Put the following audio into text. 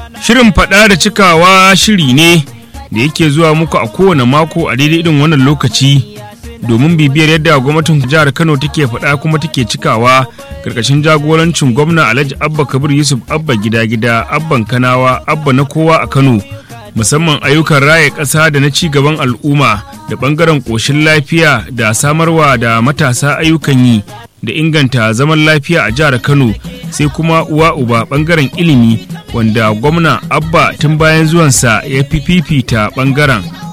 Shirin faɗa da cikawa shiri ne da yake zuwa muku a kowane mako a daidai irin wannan lokaci domin bibiyar yadda gwamnatin jihar Kano take faɗa kuma take cikawa karkashin jagorancin gwamna Alhaji Abba Kabir Yusuf Abba gida gida Abban Kanawa Abba na kowa a Kano musamman ayyukan raya ƙasa da na ci gaban al'umma da ɓangaren ƙoshin lafiya da samarwa da matasa ayyukan yi da inganta zaman lafiya a jihar Kano sai kuma uwa uba ɓangaren ilimi wanda gwamna Abba tun bayan zuwansa ya fi fifita ɓangaren